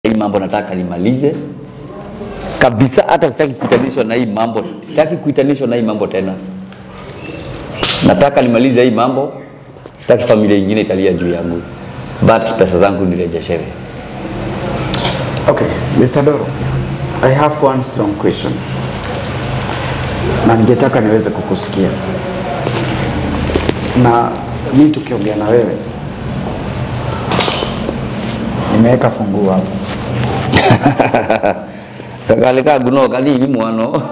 hii mambo nataka nimalize kabisa, hata sitaki kuitanishwa na hii mambo, sitaki kuitanishwa na hii mambo tena. Nataka nimalize hii mambo, sitaki familia ingine italia juu yangu, but pesa zangu nirejeshewe. Okay, Mr. Doro, I have one strong question na ningetaka niweze kukusikia, na mi tukiongea na wewe nimeweka funguo hapo. kagali kaguno kanini mwano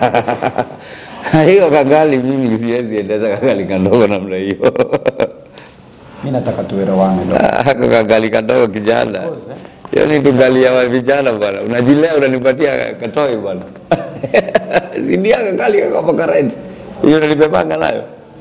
hiyo kagali mimi siwezi endesha kagali kandogo namna hiyo Mi nataka tuelewane Doro. Ako kagali kadogo kijana hiyo ni tugali ya vijana bwana unajilea unanipatia katoi bwana sindia kagali kakapakaret hiyo nalipepanga nayo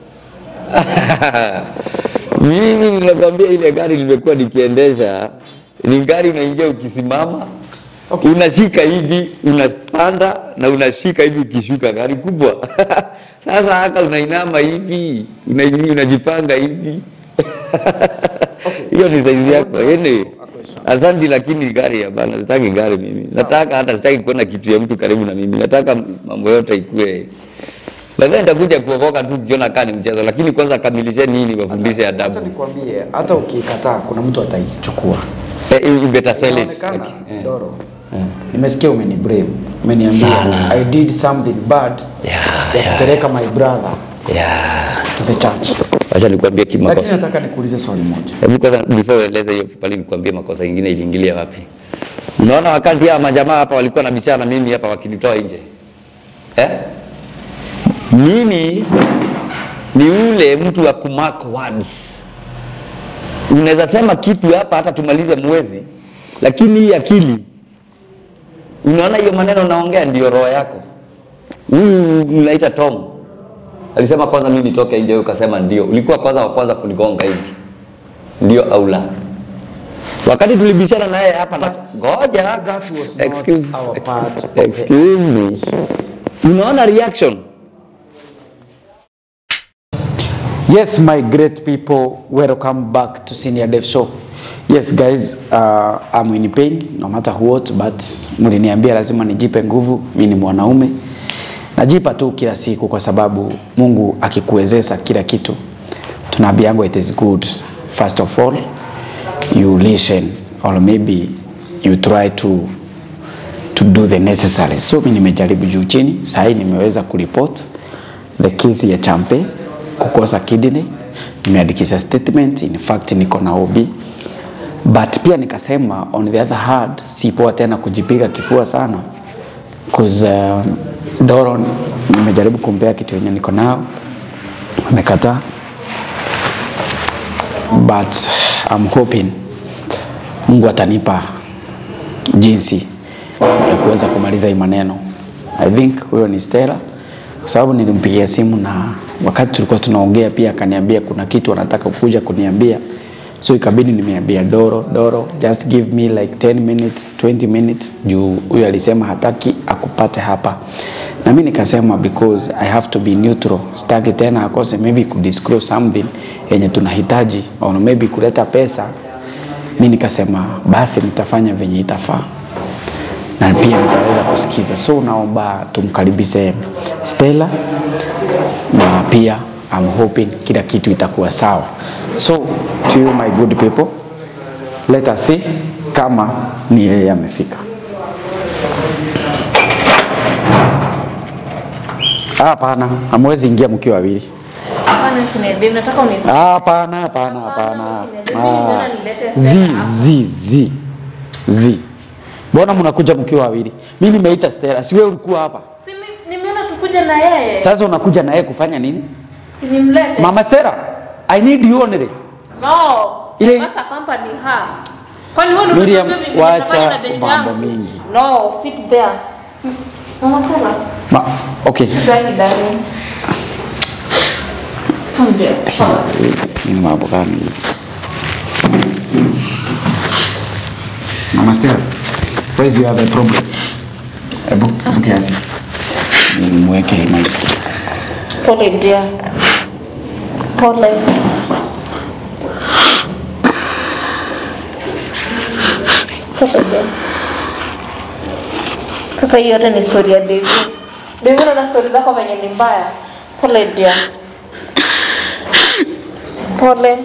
mimi ninakwambia ile gari nimekuwa nikiendesha ni gari unaingia ukisimama Okay. unashika hivi unapanda na unashika hivi ukishuka gari kubwa sasa haka unainama hivi una- unajipanga hivi hiyo ni saizi yako yani asante lakini gari hapana sitaki gari mimi nataka hata sitaki kuona kitu ya mtu karibu na mimi nataka mambo yote ikue lakini nitakuja kuokoka tu ukiona kaa ni mchezo lakini kwanza kamilisheni hii niwafundishe Acha adabu nikwambie, hata ukikataa kuna mtu ataichukua. Eh, you better sell it. Inaonekana, Eh. Doro, nimesikia umeni blame, umeniambia Sana. I did something bad Yeah, ya yeah. kupeleka my brother Yeah. to the church. Wacha nikwambie Lakini kimakosa. nataka nikuulize swali moja. Hebu kwanza before ueleze hiyo pale nikwambie makosa ingine iliingilia wapi. Unaona wakati hawa majamaa hapa walikuwa na bishana mimi hapa wakinitoa nje. Eh? Mimi ni ule mtu wa kumark words. Unaweza sema kitu hapa hata tumalize mwezi, lakini hii akili unaona hiyo maneno naongea ndio roho yako. Huyu mnaita Tom alisema kwanza mimi nitoke nje, wewe ukasema ndio. Ulikuwa kwanza wa kwanza kunigonga hivi, ndio au la? Wakati tulibishana naye hapa na ngoja, That was not excuse, our part of excuse me, unaona reaction Yes, my great people, welcome back to Senior Dev Show. Yes guys, uh, I'm in pain no matter what, but mliniambia lazima nijipe nguvu. Mimi ni mwanaume, najipa tu kila siku, kwa sababu Mungu akikuwezesha kila kitu, tunaambiango it is good. First of all, you listen or maybe you try to to do the necessary. So mimi nimejaribu juu chini, sasa hii nimeweza kuripoti the case ya Champe kukosa kidney, nimeandikisha statement, in fact niko na OB but pia nikasema on the other hand, si poa tena kujipiga kifua sana cause uh, Doro nimejaribu kumpea kitu yenye niko nao amekataa, but I'm hoping Mungu atanipa jinsi ya kuweza kumaliza hii maneno. I think huyo ni Stella kwa sababu nilimpigia simu na wakati tulikuwa tunaongea pia akaniambia kuna kitu anataka kuja kuniambia, so ikabidi nimeambia Doro, Doro just give me like 10 minutes 20 minutes, juu huyo alisema hataki akupate hapa, na mimi nikasema because I have to be neutral, sitaki tena akose maybe kudisclose something yenye tunahitaji or maybe kuleta pesa. Mimi nikasema basi nitafanya venye itafaa na pia nitaweza kusikiza. So naomba tumkaribishe Stella na pia I'm hoping kila kitu itakuwa sawa. So to you my good people, let us see kama ni yeye amefika. Ah, Hapana, hamwezi ingia mkiwa wawili. Hapana, Sinede, nataka unisikie. Ah, Hapana, hapana, hapana. Hapana, Sinede, mimi nimeona nilete Zi, Stella. zi, zi, zi. Mbona mnakuja mkiwa wawili? Mimi nimeita Stella, si wewe ulikuwa hapa? Si mi- nimeona tukuja na yeye. Sasa unakuja na yeye kufanya nini? Si nimlete. Mama Stella, I need you only. No. Ile- Paka pampa ni ha. Kwani wewe ndio Miriam, unataka mimi wacha nitafanya na best mambo yangu? mingi. No, sit there. Mama Stella. Ma, okay. Ndani ndani. Hamje. Ni mambo gani? Mama Stella, where is you have a problem? Ebu, kiasi. Nimweke mic. Pole dear. Pole. Sasa je. Sasa hii yote ni story ya David. David na story zako venye ni mbaya. Pole dia. Pole.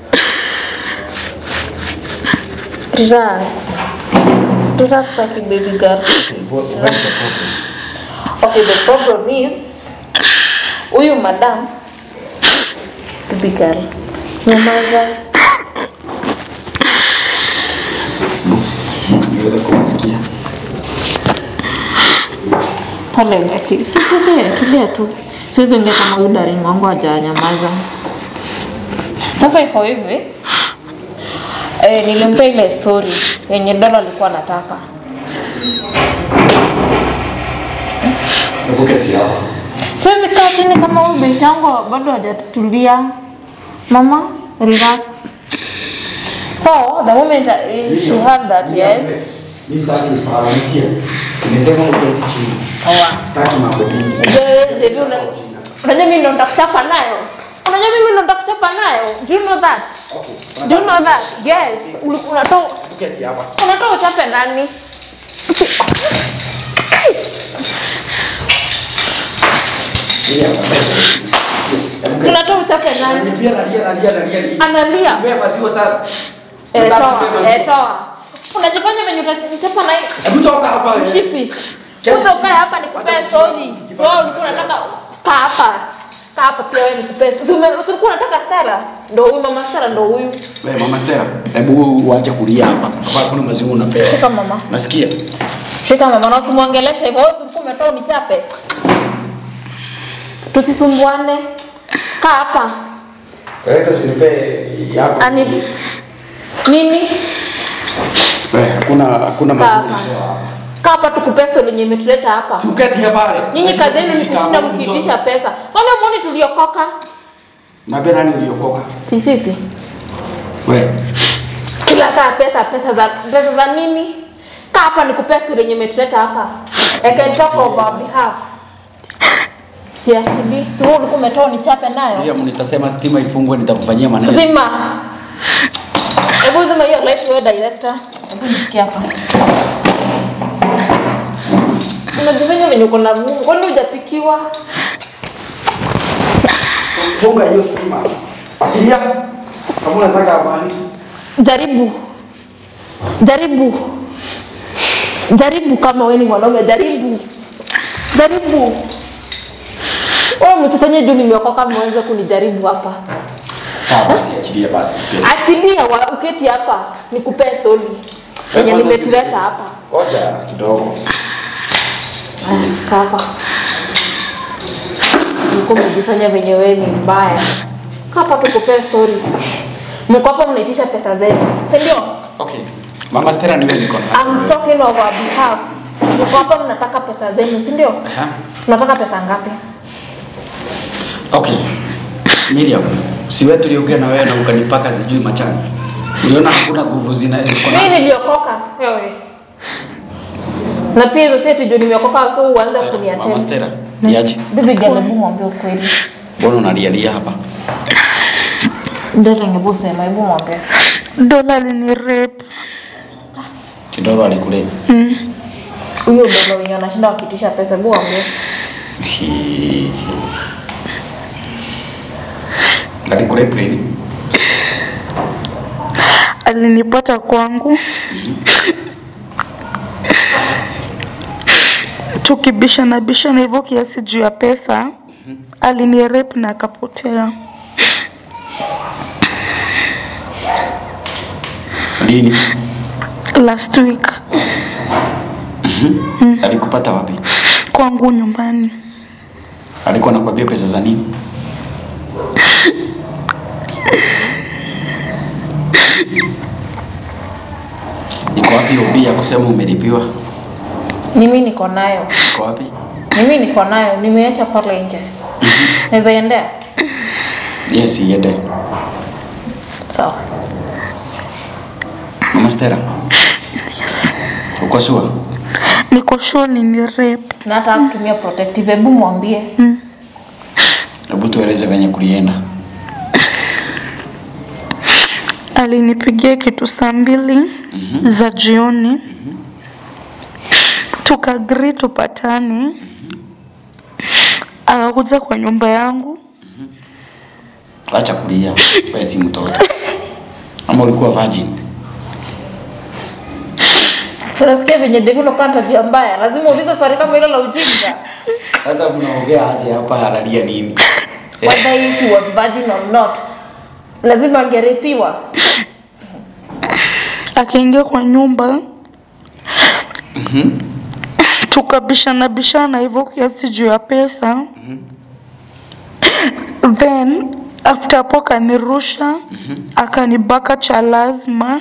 Relax. Relax aki baby girl. Okay, the problem is huyu madam baby girl. Nyamaza. niweze kumsikia. Pole Becky. Si tulia, tulia tu. Siwezi ongea kama huyu daring wangu hajanyamaza. Sasa iko hivi. Eh, nilimpea ile story yenye Dola alikuwa anataka. Hebu keti hapa. Siwezi kaa chini kama huyu besti yangu bado hajatulia. Mama, relax. So, the moment I, she heard that, yes. Mimi sitaki nifahamu, unasikia? Nimesema uketi chini. Sawa. Sitaki mambo mingi. Unajua una- unajua mimi ndo nitakuchapa nayo. Unajua mimi ndo nitakuchapa nayo. Do you know that? Do you know that? Yes. Uli- Unatoa Keti hapa. unatoa uchape nani? Ili hapa. Unatoa uchape nani? Pia nalia nalia nalia. ni- Analia. Nipe maziwa sasa. Eh, Nataka toa, nipe maziwa. eh, toa. Unajifanya venye utachapa na hii Hebu toka hapa wewe. Kipi? Kwanza ukae hapa nikupe story. So ulikuwa unataka kaa hapa. Kaa hapa pia wewe nikupe. Si ume- si ulikuwa unataka Stella? Ndio huyu mama Stella ndio huyu. Wewe mama Stella, hebu uache kulia hapa. Hapa kuna maziwa unapewa. Shika mama. Nasikia? Shika mama na usimwongeleshe hivyo. Wewe si ulikuwa umetoa unichape. Tusisumbuane. Kaa hapa. Wewe usinipe yako. Ani nini? Wewe hakuna hakuna Kaa maziwa. hapa. Kaa hapa tukupe story yenye imetuleta hapa. Si uketi hapa pale. Nyinyi kazi yenu ni kushinda mkiitisha pesa. Kwani muone tuliokoka? Naambia nani uliokoka? Si sisi. Wewe. kila saa pesa pesa za pesa za nini kaa hapa nikupe story yenye imetuleta hapa I can talk on our behalf siachili si wewe ulikuwa umetoa nichape nayo Pia nitasema stima ifungwe nitakufanyia maneno. zima hebu zima hiyo light wewe director hebu nishikie hapa unajifanya venye uko na Mungu kwani hujapikiwa Funga hiyo stima. Achilia. Kama unataka amani. jaribu jaribu jaribu kama wewe ni mwanaume jaribu jaribu wewe msifanye juu nimeokoka mwanze kunijaribu hapa Sawa basi achilia basi. tuketi. achilia wa uketi hapa nikupe story yenye Kwanza nimetuleta si- hapa Ngoja kidogo. Aya, kaa hapa ulikuwa umejifanya venye wewe ni mbaya kaa hapa tukupe story mko hapa mnaitisha pesa zenu si ndio Okay. Mama Stella niwe niko na. I'm talking on our behalf. Mko hapa mnataka pesa zenu, si ndio? Aha. Mnataka pesa ngapi? Okay. Miriam, si wewe tuliongea na wewe na ukanipaka sijui machani. Uliona hakuna nguvu zina ziko Mimi nazo. niliokoka. Wewe. Na pia hizo seti juu nimeokoka so uanze Mama kuniatenda. Stella, niache. Bibi gani hebu mwambie ukweli. Mbona unalialia hapa? Ndio hebu sema, hebu mwambie. Dola alini rape. Kidoro alikule. Huyo ndio wenye anashinda wakitisha pesa, hebu mwambie. Hi- Alikule pleni. Alinipata kwangu. Tukibishana bishana hivyo kiasi juu ya pesa. Alini rape na akapotea. Lini? Last week Alikupata wapi? kwangu nyumbani. Alikuwa anakuambia pesa za nini? Iko wapi obi ya kusema umelipiwa? Mimi niko nayo. Iko wapi? Mimi niko nayo, nimeacha pale nje. Naweza endea? Yes, iende. Sawa. Mama Stella. Uko sure? Niko sure alini rape. Na hata kutumia protective, hebu mwambie. Hebu tueleze venye kulienda. alinipigia kitu saa mbili za jioni tukaagri tupatane akakuja kwa nyumba yangu Acha kulia, wewe si mtoto. Ama ulikuwa virgin? Unasikia venye Devi unakuwa na tabia mbaya, lazima uulize swali kama hilo la ujinga. Hata mnaongea aje hapa halalia nini? Whether she was virgin or not, lazima angerepiwa. akaingia kwa nyumba tukabishana bishana hivyo kiasi juu ya pesa then after hapo akanirusha akanibaka cha lazima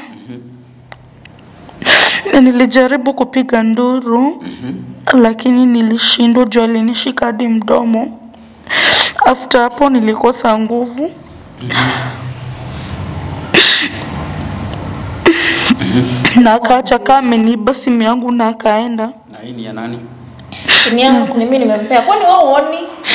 nilijaribu kupiga nduru lakini nilishindwa juu alinishika hadi mdomo after hapo nilikosa nguvu na akaacha kaa ameniiba simu yangu na akaenda Na hii ni ya nani? Ni yangu si ni mimi nimempea. Kwani wewe uoni?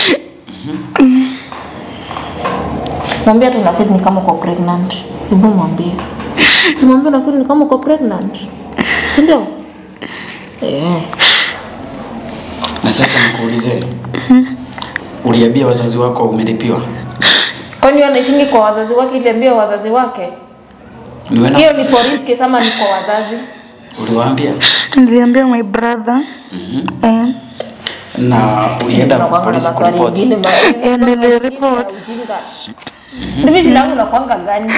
Mwambie tu nafeel ni kama uko pregnant. Hebu mwambie. Si mwambie nafeel ni kama uko pregnant. Si ndio? Eh. Na sasa nikuulize. Uliambia wazazi wako umelipiwa? Kwani yeye anaishingi kwa wazazi wake ili ambie wazazi wake? Ni wewe Hiyo na ni police case ama ni kwa wazazi? uliwaambia? niliambia my brother eh, Na ulienda Tunakuanga na polisi maswali kuripoti? ingine ma- Eh, nilireport. Ujinga. Hivi shida yangu nakuanga gani?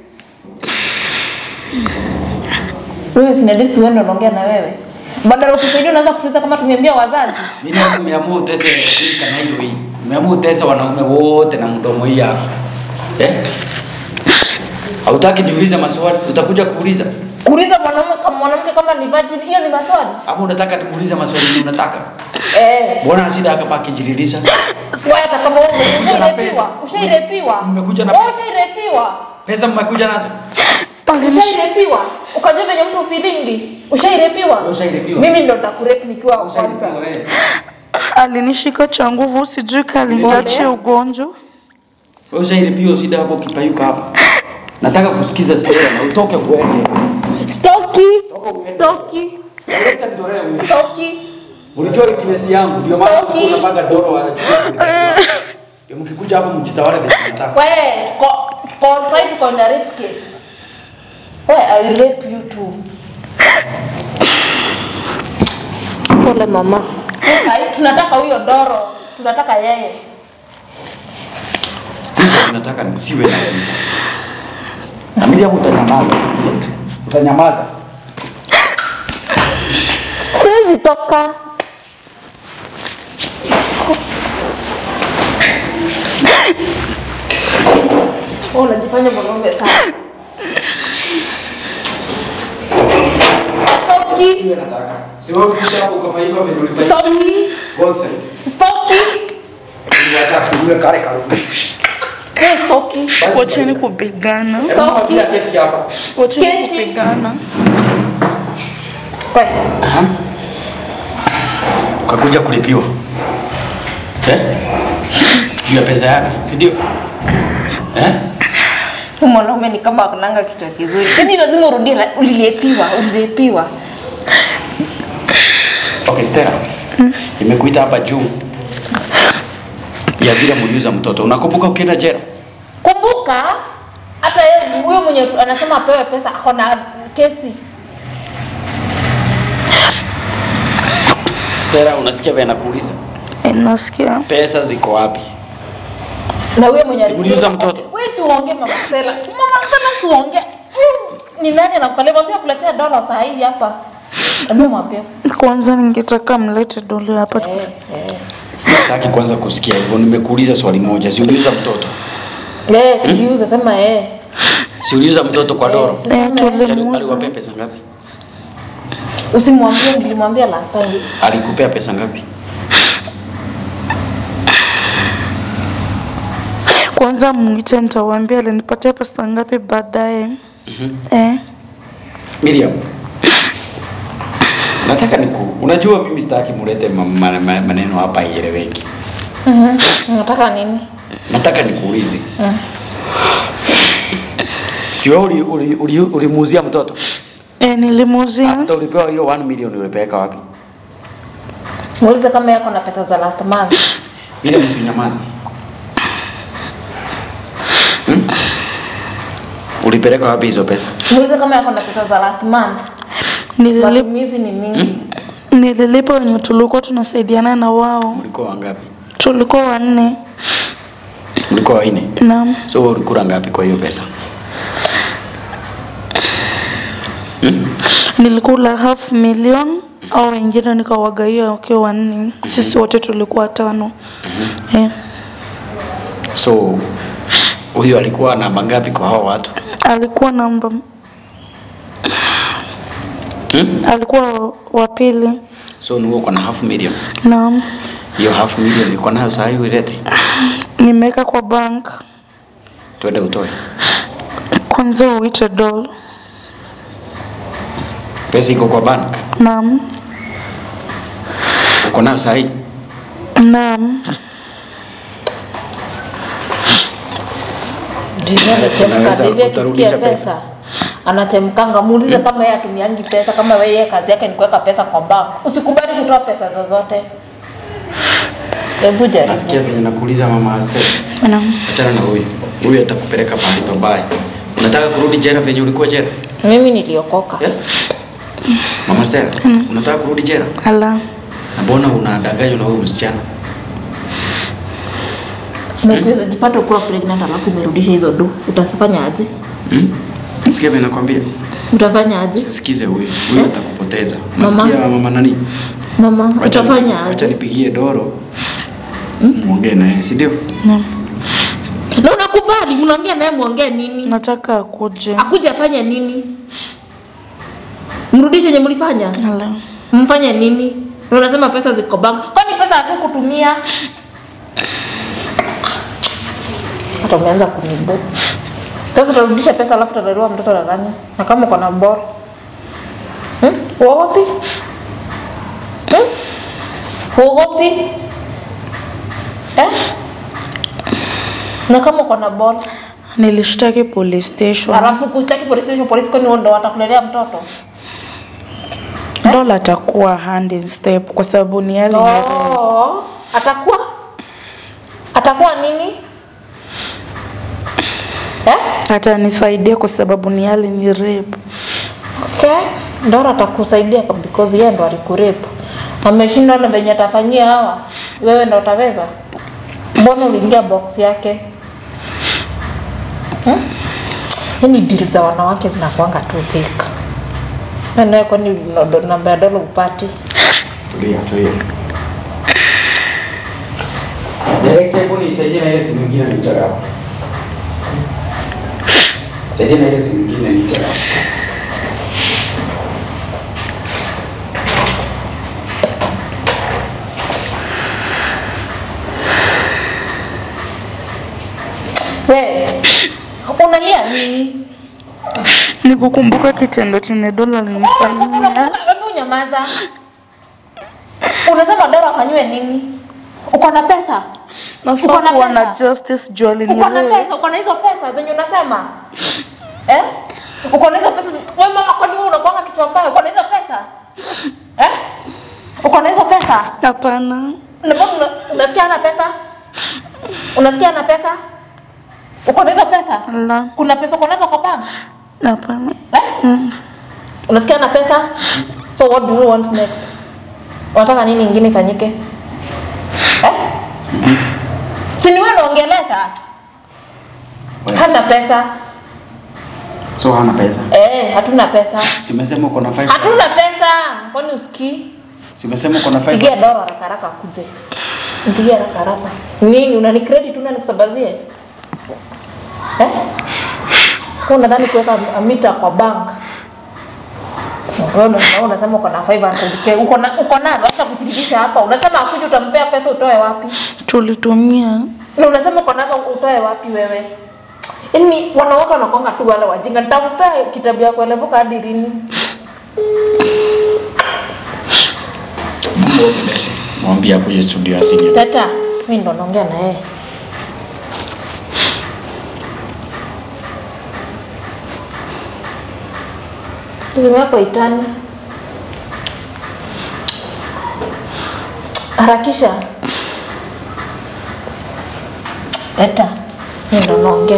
Wewe sinadisi wewe ndo unaongea na wewe. Badala ya kusaidia unaanza kutuliza kama tumeambia wazazi. Mimi leo nimeamua utese hii na hilo hii. Nimeamua utese wanaume wote na mdomo hii hapa. Eh? Hautaki niulize maswali, utakuja kuuliza. Kuuliza mwanaume kama mwanamke kama ni virgin hiyo ni maswali. Ama unataka nimuulize maswali ni unataka? Eh, Mbona shida hapa akijiririsha? wewe hata kama wewe ushairepiwa, ushairepiwa. Mmekuja na Wewe pesa. ushairepiwa. Pesa mmekuja nazo? Ushairepiwa. Ukajua venye mtu feelingi. Ushairepiwa. Wewe ushairepiwa? Mimi ndo nitakurep nikiwa wa kwanza. Ushailipiwa wewe. alinishika cha nguvu sijui kaliniachia ugonjwa Wewe ushailipiwa shida hapo ukipayuka hapa. Nataka kusikiza Stella na utoke uende. Stoki. Stoki. Leta nitolee huyu. Stoki. Ulijua weakness yangu ndio maana Stoki. ulikuwa unapanga doro wala Ndio mkikuja hapo mjitawale vile mnataka. We, tuko tuko side tuko na rape case. We, I will rape you too. Pole mama. Ai, tunataka huyo Doro. Tunataka yeye. Hizo nataka nisiwe na kabisa. Na Miriam utanyamaza. Utanyamaza. Siwezi toka. Wewe unajifanya mwanaume sana. Stoki. Siwe nataka. Si wewe ukikuja hapo ukafanyika vile ulifanyika. Stoki. God side. Stoki. Unataka kuwe kare kare. We, Stoki. wacheni kupigana Stoki. Kila keti hapa. wacheni Sketi. kupigana We. Aha. Ukakuja kulipiwa. Eh? Juu ya pesa yake, si ndio? Eh? Huyu mwanaume ni kama akunanga kichwa kizuri. Yaani lazima urudie la- ulilepiwa, ulilepiwa. Okay, Stella. Nimekuita hapa juu ya vile mliuza mtoto. Unakumbuka ukienda jela? Kumbuka hata yeye huyo mwenye anasema apewe pesa ako na kesi. Stella, unasikia vile nakuuliza? Eh, nasikia Pesa ziko wapi? Na huyo mwenye Si mliuza mtoto? Wewe si uongee mama Stella. Mama Stella si uongee. Mm, Ni nani anakukalia mwambie kuletea dola saa hii hapa. Hebu mwambie. kwanza ningetaka mlete dole hapa Eh, eh. Sitaki kwanza kusikia hivyo. Nimekuuliza swali moja. Si uliuza mtoto? Eh, tuliuza sema eh. Si uliuza mtoto kwa Doro? Eh, sasa Eh, sema, tuli- eh. Ali- Aliwapea pesa ngapi? Usimwambie nilimwambia last time. Alikupea pesa ngapi? kwanza mwite nitawambia alinipatia pesa ngapi baadaye eh, Miriam. Nataka niku. Unajua mimi sitaki mulete ma- ma- ma- maneno hapa ieleweki. Mhm. Unataka nini? Nataka nikuulize. Si wewe uli, uli, uli, ulimuuzia mtoto? E, nilimuuzia After ulipewa hiyo 1 million ulipeleka wapi? Muulize kama yako na pesa za last month. Ile msinyamaze. Hmm? Ulipeleka wapi hizo pesa? Muulize kama yako na pesa za last month. nililipa, Matumizi ni mingi. nililipa wenye tulikuwa tunasaidiana na wao, Mlikuwa wangapi? tulikuwa wanne. Mlikuwa wanne. Naam, So wewe ulikula ngapi kwa hiyo pesa? nilikula half million au wengine nikawagaia wakiwa wanne, sisi wote tulikuwa tano. Eh, So huyu alikuwa namba ngapi kwa hao watu? alikuwa namba Hmm? alikuwa wa pili. So ni uko na half million. Naam, Hiyo half million uko nayo saa hii ulete. nimeweka kwa bank Twende utoe. kwanza uite doll. Pesa iko kwa bank. Naam, Uko nayo saa hii? naam, Ndio anachemka Tunaweza hivi kutarudisha akisikia pesa. pesa. Anachemkanga, muulize kama yeye atumiangi pesa, kama wewe yeye kazi yake ni kuweka pesa kwa bank. Usikubali kutoa pesa zozote. Hebu jaribu. Nasikia venye nakuuliza mama Esther. naam. Achana na huyu. Huyu atakupeleka pahali pabaya. Unataka kurudi jela venye ulikuwa jela? Mimi niliokoka. Yeah? Mama Esther, unataka kurudi jela? Ala, Na mbona unadanganywa na huyu msichana? Ukiweza jipata ukiwa pregnant alafu umerudisha hizo do, utafanya aje? Hmm? Nasikia venye nakwambia. Utafanya aje? Usisikize huyu. Huyu Eh? atakupoteza. Mama. Unasikia mama nani? Mama, Wacha utafanya Acha aje? nipigie Doro. Muongee naye, si ndio? naam. Na unakubali, mnaongea naye muongee nini? Nataka akuje. Akuja afanye nini? Mrudishe yenye mlifanya? Ala, Mfanye nini? Na unasema pesa ziko bank. Kwani pesa hatu kutumia? Hata umeanza kunibu. Sasa utarudisha pesa alafu utalelewa mtoto na nani? Na kama uko na bora. Hmm? Uogopi? Hmm? Uogopi? Eh? Na kama uko na bora, nilishtaki police station. alafu kustaki police station, polisi kwani wao ndo watakulelea mtoto? Dola atakuwa hand in step kwa sababu ni yale Oh, atakuwa atakuwa nini eh? atanisaidia kwa sababu ni yale ni rape. Okay. Ndora atakusaidia kwa- because yeye ndo alikurepu. Ameshindwa na venye atafanyia hawa, wewe ndo utaweza? Mbona uliingia box yake? Hmm? Yaani deal za wanawake zinakuanga tu fake. Na nawe kwani ndo- namba ya dola upati? Tulia, tulia. Director, hebu nisaidie na ile simu nyingine nitaka hapa. Saidia na ile simu nyingine nitaka hapa. We, unalia nini? Ni kukumbuka kitendo chenye Dola alinifanyia. Hebu nyamaza. Unasema Dora afanywe nini? Uko na pesa? Nafaa Uko na kuwa na pesa? justice juu Uko na alinirape. pesa? Uko na hizo pesa zenye unasema? Eh? Uko na hizo pesa? Wewe mama, kwani wewe unakuanga kichwa mbaya? Uko na hizo pesa? Eh? Uko na hizo pesa? Hapana, Na mbona una- unasikia ana pesa? Unasikia ana pesa? Uko na hizo pesa? la, Kuna pesa uko nazo kwa bank? hapana. Eh? Unasikia na pesa? So what do you want next? Unataka nini ingine ifanyike? Eh? Si ni wewe unaongelesha? Wewe. Hana pesa. So hana pesa. Eh, hatuna pesa. Si umesema uko na 5. Hatuna pesa. Kwani usikii? Si umesema uko na 5. Pigia Doro haraka haraka akuje. Mpigie haraka haraka. Nini unani credit una nikusabazie? Eh? Kwa unadhani kuweka mita kwa bank? Wewe unasema unasema uko na 500k. Uko na uko na acha kutiririsha hapa. Unasema akuje utampea pesa utoe wapi? Tulitumia Na unasema uko nazo utoe wapi wewe? Yaani wanawake wanakonga tu wale wajinga. Nitampea kitabu ya kuelevuka hadi lini? Mwongeleshe. Mwambie akuje studio asinge. Tata, mimi ndo naongea na yeye. simu yako itani. Harakisha. Leta. Mimi ndo naongea.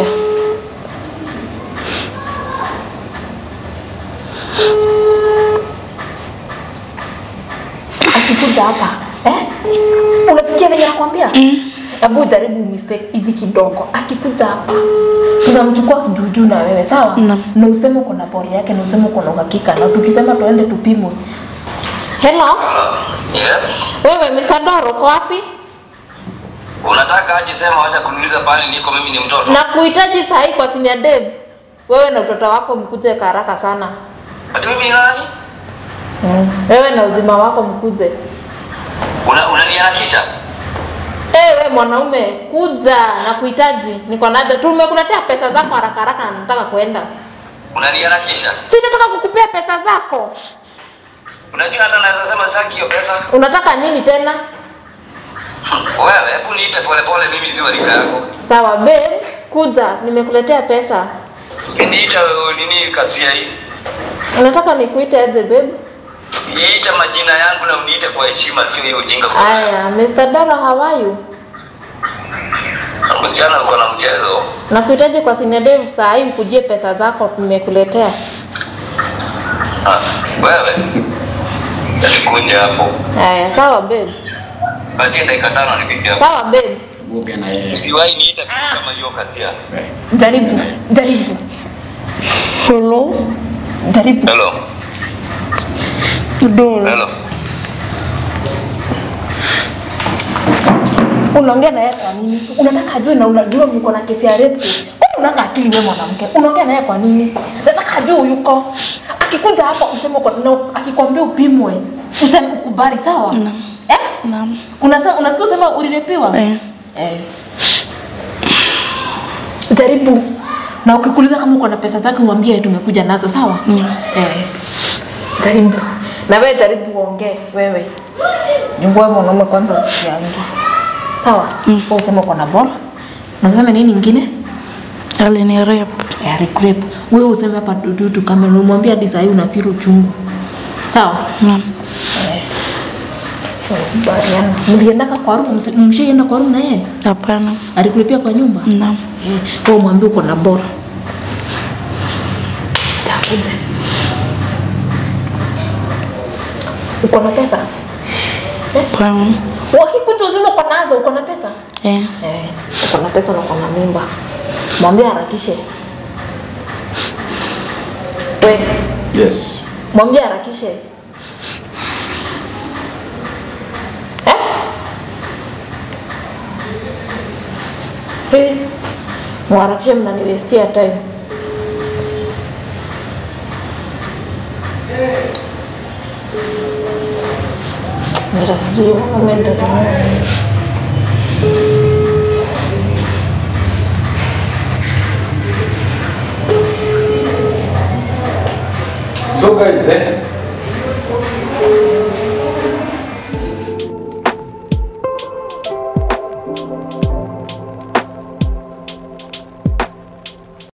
Akikuja hapa, eh? Unasikia venye nakwambia? Hebu jaribu mistake hivi kidogo. Akikuja hapa, tunamchukua juujuu na wewe, sawa? Naam. Na useme uko na pole yake na useme uko na uhakika na tukisema tuende tupimwe. Hello? Yes. Wewe Mr. Doro uko wapi? Unataka aje sema wacha kuniuliza pale niko mimi ni mtoto. Na kuhitaji saa hii kwa senior dev. Wewe na utoto wako mkuje kwa haraka sana. Ati mimi ni nani? Wewe na uzima wako mkuje. Una unaniharakisha? Eh, wewe mwanaume kuja na kuhitaji. Niko naja. Tumekuletea pesa zako haraka haraka na nataka kuenda. Unaniharakisha? Si nataka kukupea pesa zako. Unajua hata naweza sema sitaki hiyo pesa. Unataka nini tena? Wewe hebu niite pole pole mimi ziwa rika yako. Sawa babe, kuja nimekuletea pesa. Usiniite nini kasia hii. Unataka nikuite aje babe? Niite majina yangu na uniite kwa heshima sio hiyo ujinga kwa. Aya, Mr. Dara how are you? Msichana uko na mchezo. Nakuhitaji kwa senior dev saa hii ukujie pesa zako nimekuletea. Ah, wewe. Nitakunja hapo. Aya, sawa babe. Baadaye dakika tano nipigie. Sawa babe. Ongea na yeye. Usiwahi niita kitu kama hiyo kasia. Jaribu, jaribu. Hello? Jaribu. Hello. Doro. Hello. Unaongea na yeye kwa nini? Unataka ajue na unajua mko na kesi ya rape. Kwani unanga akili wewe mwanamke? Unaongea na yeye kwa nini? Nataka ajue yuko. Akikuja hapa useme uko na akikwambia upimwe, useme ukubali, sawa? Naam. Eh? Naam. Unasema unasikia usema ulirepiwa? Eh. Eh. Jaribu. Na ukikuuliza kama uko na pesa zake uambie tumekuja nazo, sawa? Mm. Eh. Jaribu. Na wewe jaribu uongee wewe. Nyungu wewe mwanaume kwanza usikiangi. Sawa? Mm. Wewe useme uko na bora. Na useme nini ingine? Alini rape. Ya recrape. Wewe useme hapa dududu kama umwambia hadi saa hii unafiri uchungu. Sawa? Naam. Bariana. Mliendaka kwa room, mshaenda kwa room na yeye? Hapana. Alikulipia kwa nyumba? Naam. Eh, wewe mwambie uko na bora. Takuja. Uko na pesa? Hapana. Wakikuta uzima uko nazo, uko na pesa? Eh. Eh, uko na pesa na uko na mimba. Mwambie harakishe. We, Yes. mwambie harakishe. Eh? Eh, Mwaharakishe mnaniwestia time. Mira, sijui mwanaume nitatumia. So guys, eh,